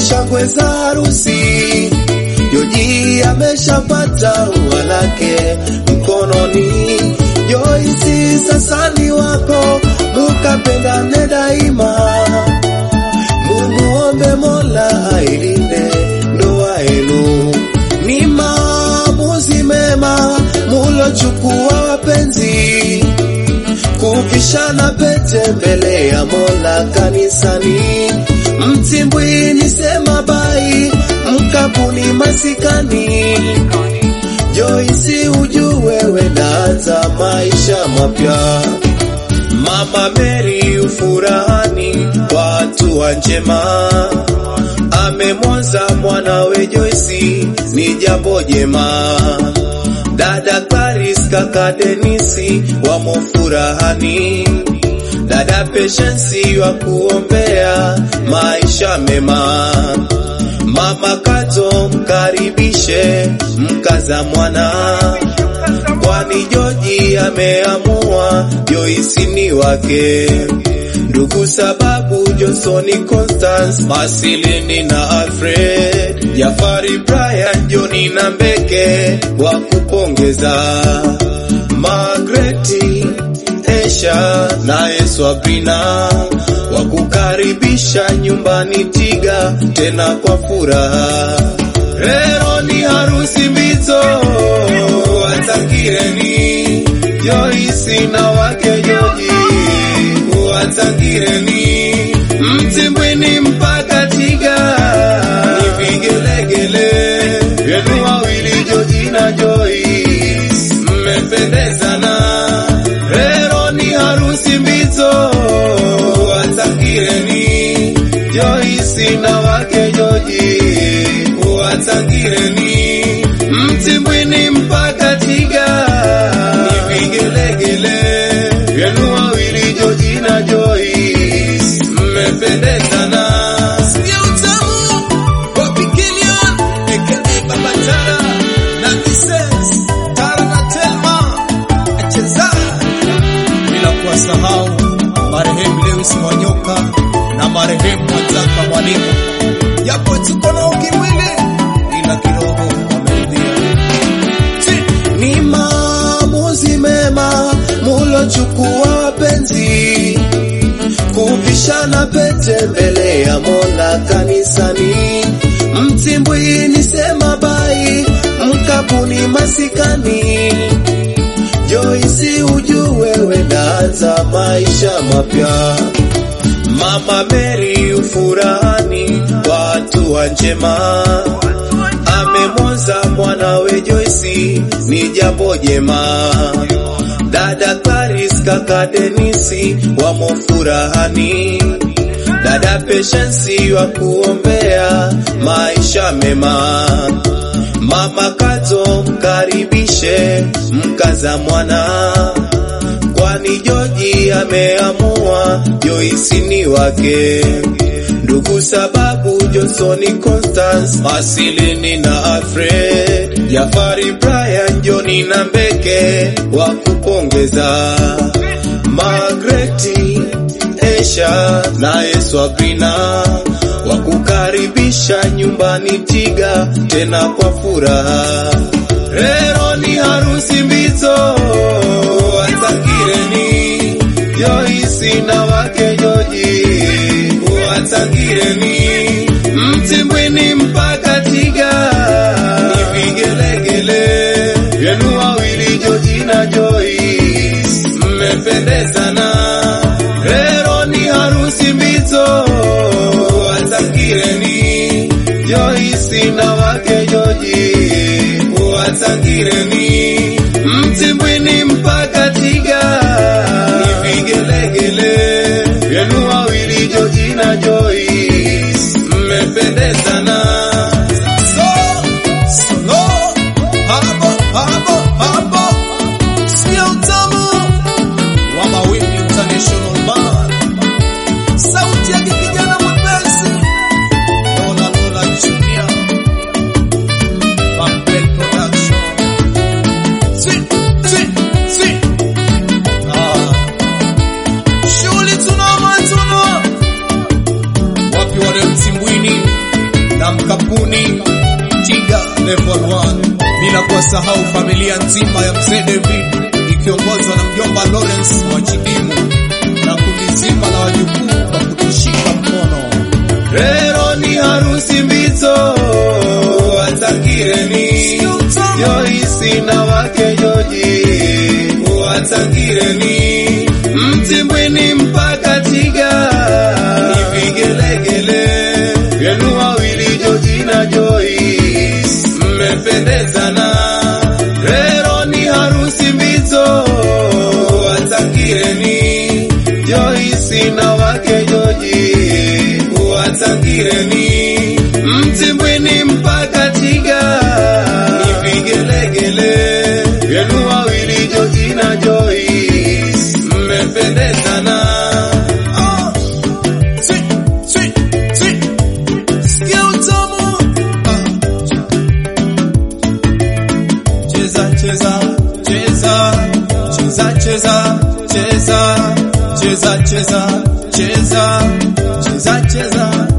shangwe za harusi. Joji ameshapata ua lake mkononi. Joyce sasa ni wako, mukapendane daima. Mumuombe Mola ailinde ndoa yenu. Ni maamuzi mema mulochukua wapenzi, kuvishana pete mbele ya Mola kanisani. Mtimbwini sema bai, mkapuni masikani. Joyce ujue wenaanza maisha mapya. Mama Mary ufurahani kwa hatua njema, amemwoza mwanawe Joyce, ni jambo jema. Dada Claris kaka Denisi wamo furahani, dada Patience wa kuombea maisha mema. Mama Kato mkaribishe mkaza mwana kwani Joji ameamua Joyce ni wake. Ndugu sababu Johnsoni Constance, Masilini na Alfred, Jafari Brian, Joni na Mbeke wa kupongeza, Magreti Esha naye Swabrina wa kukaribisha nyumbani Tiga tena kwa furaha. Leo ni harusi mbito watangireni Joyce na wake Joji watangireni Mtimbwini mpaka Tiga ni vigelegele vyenu wawili Joji na Joyce mmependezana. Leo ni harusi mbito watangireni Joyce na wake Joji watangireni Mtimbwini mpaka Tiga ni vigelegele vyenu wawili Joji na Joyce mmependezana. Sikia utamu wa Pikilion aka Baba Tara na Mrs. Tara na Telma acheza bila kuwasahau marehemu Lewis Mwanyoka na marehemu Mwazaka Mwalimu, japo tuko na ukimwili ila kiroho wameridhia. Ni maamuzi mema mulochukua wapenzi, kuvishana pete mbele ya Mola kanisani. Mtimbwini sema bai, mkapuni masikani. Joyce ujue wenaanza maisha mapya. Mama Mary ufurahani kwa hatua njema, amemwoza mwanawe Joyce, ni jambo jema. Dada Claris kaka Denisi wamo furahani, dada Patience wa kuombea maisha mema. Mama Kato mkaribishe mkaza mwana kwani Joji ameamua Joyce ni wake. Ndugu sababu Johnsoni Constance, Masilini na Alfred, Jafari Brian, Joni na Mbeke wa kupongeza, Magreti Esha naye Swabrina wa kukaribisha nyumbani Tiga tena kwa furaha. Leo ni harusi mbito watangireni Joyce na wake Joji watangireni Mtimbwini mpaka Tiga ni vigelegele vyenu wawili Joji na Joyce mmependezana. Leo ni harusi mbito watangireni Joyce na wake Joji watangireni Mtimbwini mpaka Tiga ni vigelegele vyenu wawili Joji na Joyce mmependezana. So, solo, habo, habo, habo. Sikia utamu wa Mawimbi International Band. Sauti yake kijana mwepesi Lola Lola Junior Bambel Production kusahau familia nzima ya mzee David ikiongozwa na mjomba Lawrence Mwachidimu na kundi zima la wajukuu kwa kutushika mkono. Rero ni harusi mbito watangireni Joyce na wake Joji watangireni Mtimbwini mpaka Tiga ni vigelegele vyenu wawili Joji na Joyce mmependezana. Rero ni harusi mbito watangireni Joyce na wake Joji watangireni Mtimbwini mpaka Tiga ni vigelegele vyenu wawili Joji na Joyce mmependezana. Ah, si, si, si. Sikia utamu. Ah. Cheza, cheza, cheza, cheza, cheza, cheza, cheza, cheza, cheza, cheza, cheza.